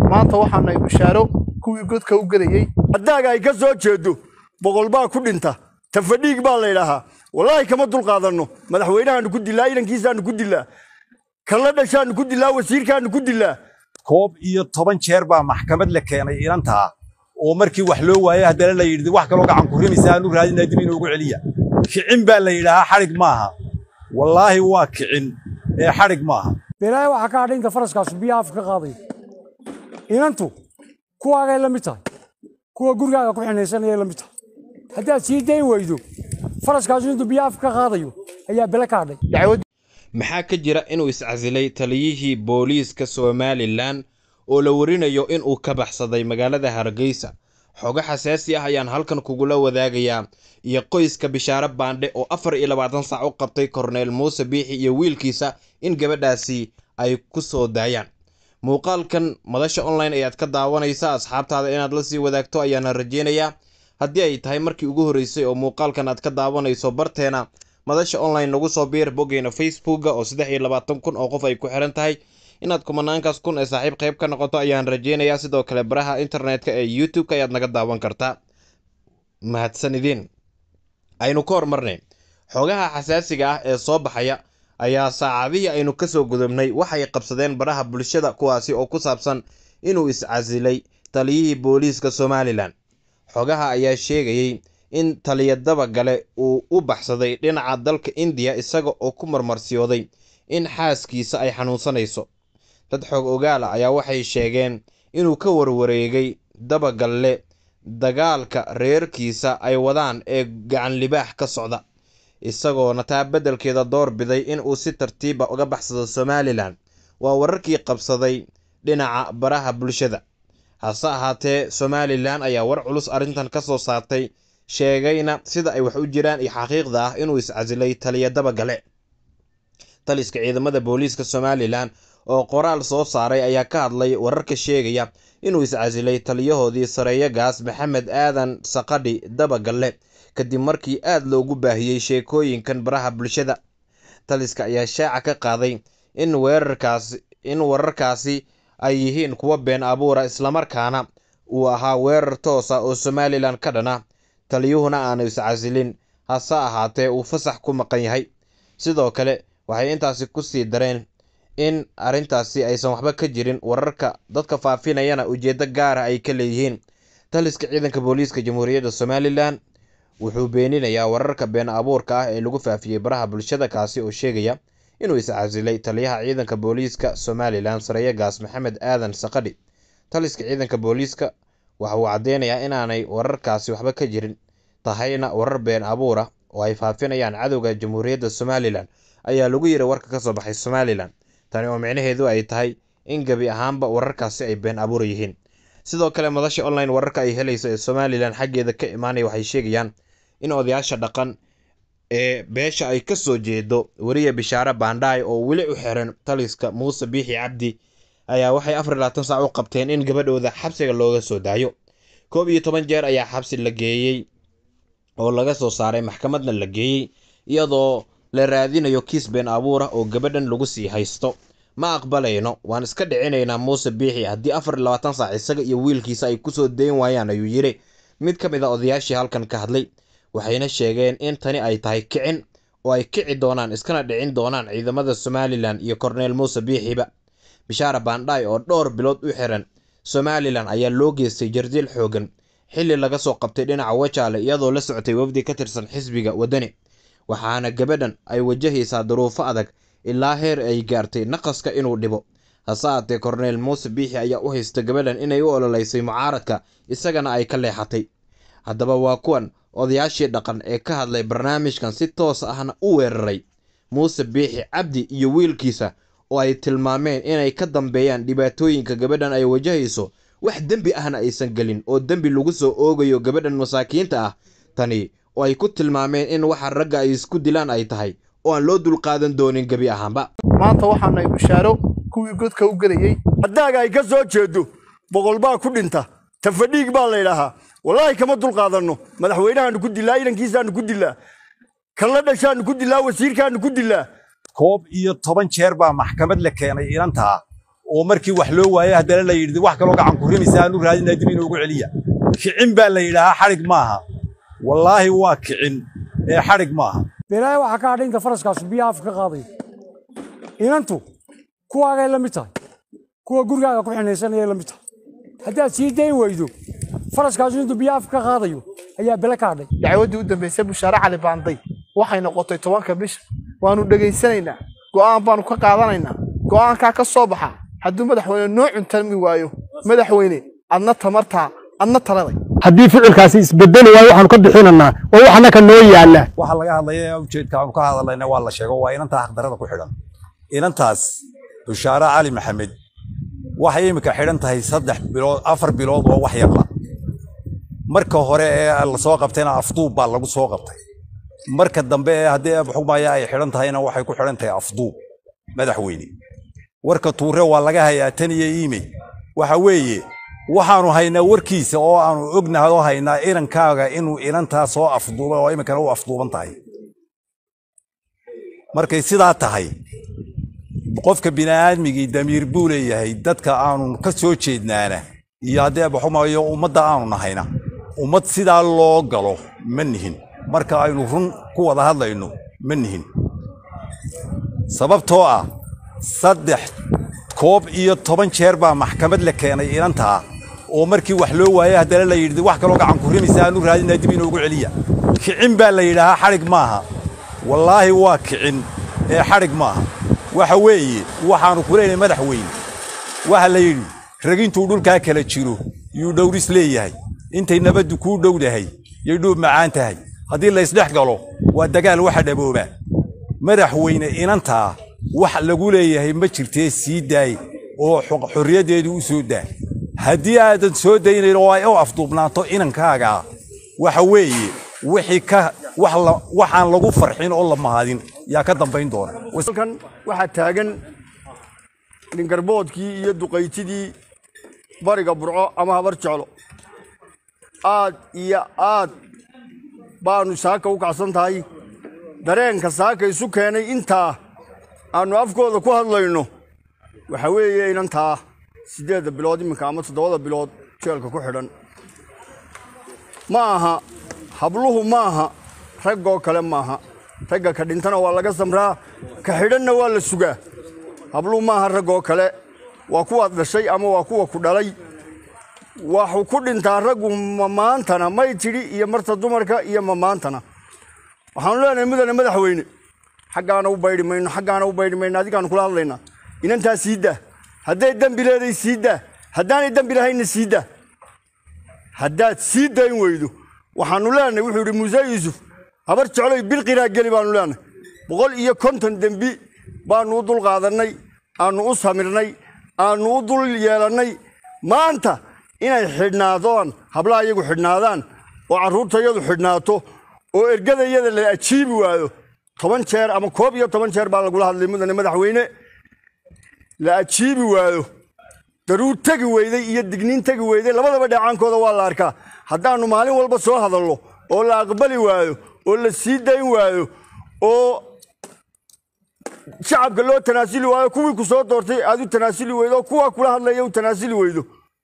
maanta waxaanay bishaaro kuwii godka u gadayey haddaaga ay ka soo jeedo boqol baa ku dhinta tafadhiig baa la ydhaahaa wallaahi kama dulqaadanno madaxweynahaanu ku dilaa idankiisaanu ku dilaa kalla dhashaanu ku dilaa wasiirkaanu ku dilaa koob iyo toban jeer baa maxkamad la keenay inantaa oo markii wax loo waayay haddana la yidhi wax kaloo gacan ku rimaysa aanu raadinaa dib inoogu celiya kicin baa la yidhaahaa xadhig maaha wallaahi waa kicin ee xadhig maaha beelaahay waxaa ka hadhay inta faraskaasu biyaha afka ka qaadayo inantu kuwaagay la mid tahay kuwa gurigaaga ku xinaysanayay la mid tahay haddaad sii dayn weydo faraskaasu intuu biyaha afka ka qaadayo ayaa bele ka hadhay maxaa ka jira inuu iscasilay taliyihii booliiska somalilan oo la warinayo inuu ka baxsaday magaalada hargeysa xogo xasaasi ah ayaan halkan kugula wadaagayaa iyo qoyska bishaare baandhe oo afar iyo labaatan sac u qabtay korneyl muuse biixi iyo wiilkiisa in gabadhaasi ay ku soo daayaan muuqaalkan madasha online ayaad ka daawanaysa asxaabtaada inaad la sii wadaagto ayaana rajeynayaa haddii ay tahay markii ugu horreysay oo muuqaalkan aad ka daawanayso barteena madasha online nagu soo biir boggeena facebooka oo saddex iyo labaatan kun oo qof ay ku xiran tahay inaad kumanaankaas kun ee saaxiib qayb ka noqoto ayaan rajeynayaa sidoo kale baraha internetka ee youtube-ka ayaad naga daawan kartaa mahadsanidin aynu ka hormarnay xogaha xasaasiga ah ee soo baxaya ayaa saacadihii aynu kasoo gudubnay waxay qabsadeen baraha bulshada kuwaasi oo ku saabsan inuu iscasilay taliyihii booliiska somalilan xogaha ayaa sheegayey in taliya dabagale uu u baxsaday dhinaca dalka indiya isaga oo ku marmarsiyooday in xaaskiisa ay xanuunsanayso dad xoog ogaala ayaa waxay sheegeen inuu ka warwareegay dabagalle dagaalka reerkiisa ay wadaan ee gacan libaax ka socda isagoona taa beddelkeeda door biday inuu si tartiiba uga baxsado somalilan waa wararkii qabsaday dhinaca baraha bulshada hase ahaatee somalilan ayaa war culus arrintan ka soo saartay sheegayna sida ay wax u jiraan iyo xaqiiqda ah inuu iscasilay taliya dabagale taliska ciidamada booliiska somalilan oo qoraal soo saaray ayaa ka hadlay wararka sheegaya inuu iscasilay taliyahoodii sareeyagaas maxamed aadan saqadhi dabagalle kadib markii aad loogu baahiyey sheekooyinkan baraha bulshada taliska ayaa shaaca ka qaaday in weerarkaasi in wararkaasi ay yihiin kuwa been abuura islamarkaana uu ahaa weerar toosa oo somalilan ka dhana taliyuhuna aanu iscasilin hase ahaatee uu fasax ku maqan yahay sidoo kale waxay intaasi ku sii dareen in arrintaasi aysan waxba ka jirin wararka dadka faafinayana ujeeddo gaara ay ka leeyihiin taliska ciidanka booliiska jamhuuriyadda somalilan wuxuu beeninayaa wararka been abuurka ah ee lagu faafiyey baraha bulshada kaasi oo sheegaya inuu iscasilay taliyaha ciidanka booliiska somalilan sareeyagaas maxamed aadan saqadhi taliska ciidanka booliiska waxa uu caddeynayaa inaanay wararkaasi waxba ka jirin tahayna warar been abuura oo ay faafinayaan cadowga jamhuuriyadda somalilan ayaa lagu yiri warka ka soo baxay somalilan tani oo micnaheedu ay tahay in gebi ahaanba wararkaasi ay been abuur yihiin sidoo kale madasha online wararka ay helayso ee somalilan xaggeeda ka imaanaya waxay sheegayaan in odayaasha dhaqan ee beesha ay ka soo jeedo weriya bishaare baandhaay oo weli u xiran taliska muuse biixi cabdi ayaa waxay afar iyo labaatan saac u qabteen in gabadhooda xabsiga looga soo daayo koob iyo toban jeer ayaa xabsi la geeyey oo laga soo saaray maxkamadna la geeyey iyadoo la raadinayo kiis been abuur ah oo gabadhan lagu sii haysto ma aqbalayno waan iska dhicinaynaa muuse biixi haddii afar iyo labaatan saac isaga iyo wiilkiisa ay kusoo dayn waayaan ayuu yidhi mid ka mid a odayaashii halkan ka hadlay waxayna sheegeen in tani ay tahay kicin oo ay kici doonaan iskana dhicin doonaan ciidamada somalilan iyo korneyl muuse biixiba bishaare baandhaay oo dhowr bilood u xiran somalilan ayaa loo geystay jardiil xoogan xilli laga soo qabtay dhinaca wajaale iyadoo la socotay wafdi ka tirsan xisbiga waddani waxaana gabadhan ay wajahaysaa duruufo adag ilaa heer ay gaartay naqaska inuu dhibo hase aatee korneyl muuse biixi ayaa u haysta gabadhan inay u ololeysay mucaaradka isagana ay ka leexatay haddaba waa kuwan odayaashii dhaqan ee ka hadlay barnaamijkan si toos ahna u weeraray muuse biixi cabdi iyo wiilkiisa oo ay tilmaameen inay ka dambeeyaan dhibaatooyinka gabadhan ay wajahayso wax dembi ahna aysan gelin oo dembi lagu soo oogayo gabadhan masaakiinta ah tani oo ay ku tilmaameen in waxa ragga ay isku dilaan ay tahay oo aan loo dulqaadan doonin gebi ahaanba maanta waxaanay bishaaro kuwii godka u gadayey haddaaga ay ka soo jeedo boqol baa ku dhinta tafadhiig baa la ydhaahaa wallaahi kama dulqaadanno madaxweynahaanu ku dilaa idankiisaanu ku dilaa kalla dhashaanu ku dilaa wasiirkaanu ku dilaa koob iyo toban jeer baa maxkamad la keenay inantaa oo markii wax loo waayay haddana la yidhi wax kaloo gacan ku rimaysa aanu raadinaa dib inoogu celiya kicin baa la yidhaahaa xadhig maaha wallaahi waa kicin ee xadhig maaha beelaahay waxaa ka hadhay inta faraskaasu biyaha afka ka qaadayo inantu kuwaagay la mid tahay kuwa gurigaaga ku xinaysanayay la mid tahay haddaad sii dayn weydo faraskaasu intuu biyaha afka ka qaadayo ayaa bele ka hadhay dacwaddii u dambaysay bushaare cali baanday waxay noqotay tobanka bisha waanu dhegaysanaynaa go'aan baanu ka qaadanaynaa go'aankaa ka soo baxa hadduu madaxweyne noo cuntarmi waayo madaxweyne adna tamartaa adna taladay haddii ficilkaasi isbedeli waayo waxaanu ka bixinaynaa oo wax annaka noo yaalla waxa laga hadlaya ujeedka aanu ka hadlayna waa la sheego waa inantaa xaqdarada ku xidhan inantaas bushaare cali maxamed waxay imika xidhan tahay saddex bilood afar bilood oo wax yarla marka hore ee la soo qabtayna afduub baa lagu soo qabtay marka dambe ee haddii xugmaya ay xidhan tahayna waxay ku xidhan tahay afduub madaxweyne warka tuure waa laga hayaa tan iyo iimey waxa weeye waxaanu haynaa warkiisa oo aanu ognahay oo haynaa inankaaga inuu inantaa soo afduubay oo iminkana u afduuban tahay markay sidaa tahay qofka bini'aadmigii damiir buu leeyahay dadka aanu ka soo jeednaana iyo haddii abaxumayo ummadda aanu nahayna ummad sidaa loo galo ma nihin marka aynu run ku wada hadlayno ma nihin sababtoo ah saddex koob iyo toban jeer baa maxkamad la keenay inantaa oo markii wax loo waayay haddana la yidhi wax kaloo gacan ku rimaysa aanu raadinaa dib inoogu celiya kicin baa la yidhaahaa xadhig maaha wallaahi waa kicin ee xadhig maaha waxa weeye waxaanu ku leenahay madaxweyne waxa la yidhi ragintuu dhulkaa kala jiro yuu dhowris leeyahay intay nabaddu kuu dhowdahay yay dhuub macaan tahay haddii la isdhex galo waa dagaal waxa dhaboobaa madaxweyne inantaa wax lagu leeyahay ma jirtee sii daay oo xorriyaddeedu u soo daa haddii aadan soo daynayn oo ay u afduubnaato inankaagaa waxa weeye wixii ka waxaan lagu farxin oo la mahadin yaa ka dambayn doona halkan waxaa taagan ningarboodkii iyo duqaytidii bariga burco ama habar jeclo aad iyo aad baanu saaka u kacsan tahay dareenka saaka isu keenay intaa aanu afkooda ku hadlayno waxa weeye inantaa siddeedda bilood iminka ama toddobada bilood jeelka ku xidhan ma aha habluhu ma aha raggoo kale maaha ragga ka dhintana waa laga samraa ka xidhanna waa la sugaa habluhu maaha raggoo kale waa kuwaad dhashay ama waa kuwa ku dhalay waxuu ku dhintaa raggu mamaantana may tidhi iyo marta dumarka iyo mamaantana waxaanu leenahay mudane madaxweyne xaggaana u baydhi mayno xaggaana u baydhi mayno adigaanu kula hadlaynaa inantaa sii daa hadday dembi leeday sii daa haddaanay dembi lahaynna sii daa haddaad sii dayn weydo waxaanu leenahay wuxuu yidhi muuse yuusuf habar jecloy bilqiraa geli baanu leenahay boqol iyo konton dembi baanu u dul qaadannay aanu u samirnay aanu u dul yeelannay maanta inay xidhnaadoon hablaha iyagu xidhnaadaan oo carruurtayadu xidhnaato oo ergadayada la ajiibi waayo toban jeer ama koob iyo toban jeer baa lagula hadlay mudane madaxweyne la ajiibi waayo daruur tegi weyday iyo digniin tegi weyday labadaba dheecaankooda waa la arkaa haddaannu maalin walba soo hadalno oo la aqbali waayo oo la sii dayn waayo oo shacabka loo tanaasuli waayo kuwii ku soo doortay aad u tanaasuli weydo oo kuwaa kula hadlaya u tanaasuli weydo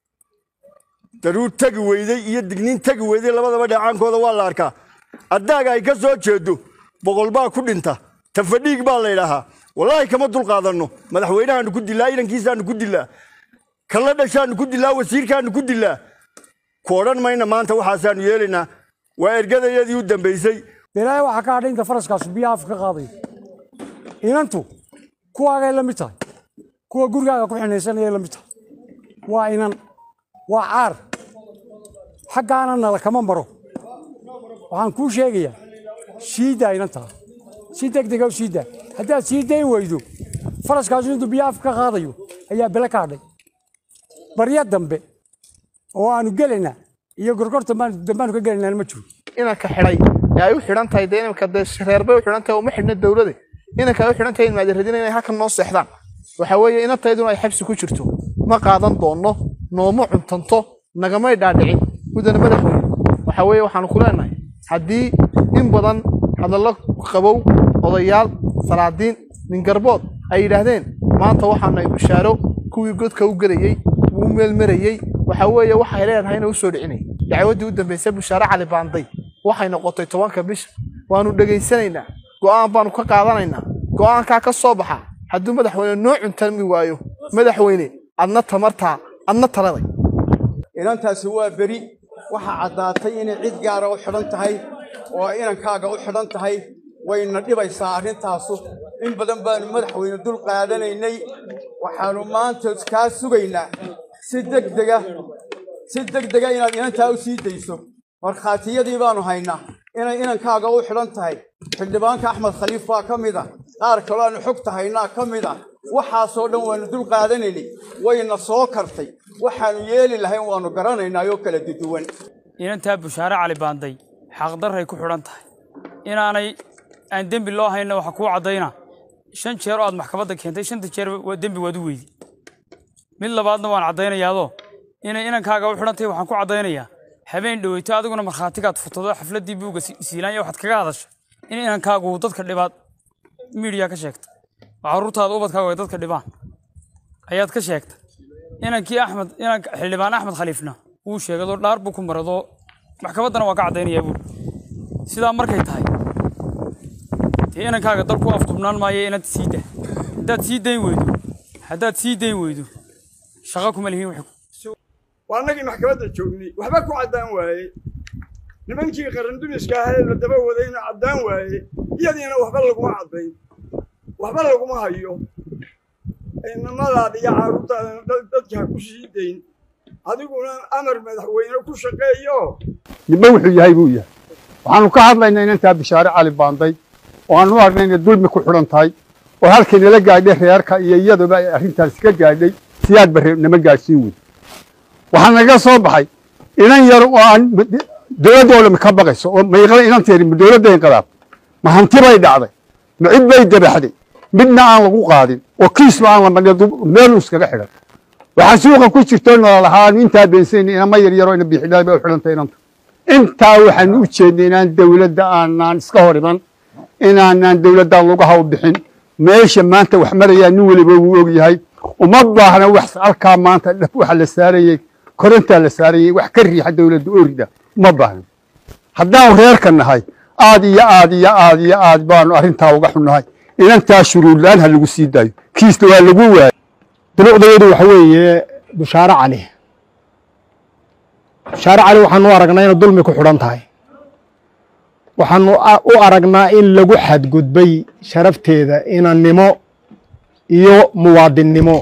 daruur tegi weyday iyo digniin tegi weyday labadaba dheecaankooda waa la arkaa addaaga ay ka soo jeedo boqol baa ku dhinta tafadhiig baa la yidhaahaa wallaahi kama dulqaadanno madaxweynahaanu ku dilaa idankiisaanu ku dilaa kalla dhashaanu ku dilaa wasiirkaanu ku dilaa ku odhan mayna maanta waxaasaanu yeelaynaa waa ergadayadii u dambaysay beelaahay waxaa ka hadhay inta faraskaasu biyaha afka ka qaadayo inantu kuwaagay la mid tahay kuwa gurigaaga ku xinaysanayay la mid tahay waa inan waa caar xaggaana nala kama maro waxaan kuu sheegayaa sii daa inantaa si degdega u sii daa haddaad sii dayn weydo faraskaasu intuu biyaha afka ka qaadayo ayaa bele ka hadhay barya dambe oo aanu gelaynaa iyo gorgorta dambaanu ka gelaynaan ma jiro inanka xidhay ee ay u xidhan tahay dee iminka dee reerbay u xidhan tahay uma xidhna dowlade inanka ay u xidhan tahay in maadirradina inay halkan noo seexdaan waxa weeye inantayduna ay xabsi ku jirto ma qaadan doonno nooma cuntanto nagamay dhaadhicin mudane madaxweyne waxa weeye waxaanu ku leenahay haddii in badan hadallo qabow odayaal salaadiin ningarbood ay yidhaahdeen maanta waxaanu ay bushaaro kuwii godka u gelayey wuu meelmarayey waxa weeye waxay leedahay inay u soo dhicinay dacwaddii u dambaysay bushaare cali baanday waxay noqotay tobanka bisha waanu dhegaysanaynaa go'aan baanu ka qaadanaynaa go'aankaa ka soo baxa hadduu madaxweyne noo cuntalmi waayo madaxweyne adna tamartaa adna taladay inantaasi waa beri waxaa caddaatay inay cid gaara u xidhan tahay oo inankaaga u xidhan tahay wayna dhibaysaa arrintaasu in badan baanu madaxweyne dul qaadanaynay waxaannu maanta kaa sugaynaa si degdega si degdega inaad inantaa u sii dayso markhaatiyadii baanu haynaa inay inankaaga u xidhan tahay xildhibaanka axmed khaliif baa ka mid a qaar kaloo aanu xogta haynaa ka mid a waxaasoo dhan waannu dul qaadanaynay wayna soo kartay waxaannu yeeli lahayn waannu garanaynaa oo kala duduwan inantaa bushaare cali baanday xaqdarray ku xidhan tahay inaanay aan dembi loo hayna waxa kuu caddayna shan jeer oo aad maxkamadda keentay shanta jeer waa dembi waad u weydi mid labaadna waan caddaynayaadoo inay inankaaga u xidhan tahay waxaan ku caddaynayaa habeen dhoweyto adiguna markhaatigaad futado xafladdii buugga siilaanya waxaad kaga hadashay in inankaagu dadka dhibaad miidiya ka sheegta oo carruurtaada ubadkaagu ay dadka dhibaan ayaad ka sheegtay inankii axmed inanka xildhibaan axmed khaliifna wuu sheegadoo dhaar buu ku maradoo maxkamaddana waa ka caddaynayaa buuri sidaa markay tahay dee inankaaga dalku afdubnaan maayo inaad sii dah haddaad sii dayn weydo haddaad sii dayn weydo shaqo kuma lihiin wixii waa annagii maxkamadda joognay waxba ku caddaan waaye nimankii qarandumiska ahayd la daba wadayna caddaan waaye iyadiina waxba laguma caddayn waxba laguma hayo inamadaada iyo carruurtaadana dadka ha ku sii dayn adiguna amar madaxweyne ku shaqeeyo midba wuxuu yahay buu yahay waxaanu ka hadlaynaa inantaa bishaare cali baanday oo aanu u aragnay inay dulmi ku xidhan tahay oo halkii nala gaadhay reerka iyo iyaduba ay arrintaasi ka gaadhay siyaad bare nama gaadhsiin wey waxaa naga soo baxay inan yar oo aan dowladda oo dhami ka baqayso oo mayqala inanteeri ma dowladda inqilaab ma hanti bay dhacday ma cid bay dabaxday midna aan lagu qaadin oo kiisba aan la madhin meel iskaga xidhan waxaa suuqa ku jirto nololahaa intaa beensayn inama yaryaroo ina biixidhaay bay u xidhantay inanta intaa waxaan u jeednay inaan dowladda aanaan iska hor iman inaanaan dowladdan lugaha u bixin meesha maanta wax marayaa nin weliba wuu og yahay uma baahna wax halkaa maanta dhab waxa la saarayey korontaa la saarayey wax ka riixa dowladda orida uma baahna haddaanu reerka nahay aad iyo aad iyo aad iyo aad baanu arrintaa uga xunnahay inantaa shuruurlaan ha lagu sii daayo kiisna waa lagu waayay dunuucdayadu waxa weeye bushaare cali bushaare cali waxaanu u aragnaa inay dulmi ku xidhan tahay waxaanu u aragnaa in lagu xadgudbay sharafteeda inannimo iyo muwaadinnimo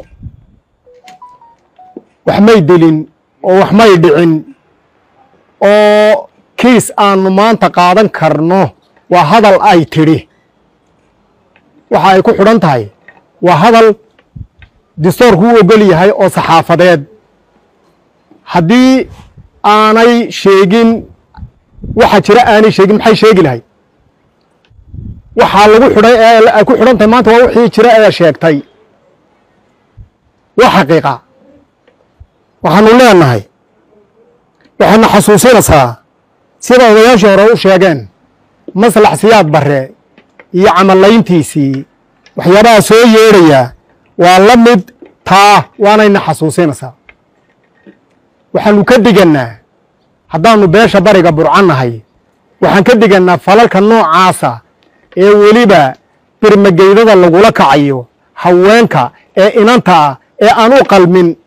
wax may dilin oo wax may dhicin oo kiis aanu maanta qaadan karno waa hadal ay tidhi waxa ay ku xidhan tahay waa hadal distoorku u ogol yahay oo saxaafadeed haddii aanay sheegin waxa jira aanay sheegin maxay sheegi lahay waxaa lagu xidhay ee ay ku xidhan tahay maanta waa wixii jira ee sheegtay waa xaqiiqa waxaanu leenahay waxaadna xasuusinaysaa sida odayaashii hore u sheegeen maslax siyaad barre iyo camallayntiisii waxyaabaha soo yeedhaya waa la mid taa waanayna xasuusinaysaa waxaanu ka digannaa haddaannu beesha bariga burcannahay waxaan ka digannaa falalka noocaasa ee weliba birmageydada lagula kacayo haweenka ee inanta ah ee aan u qalmin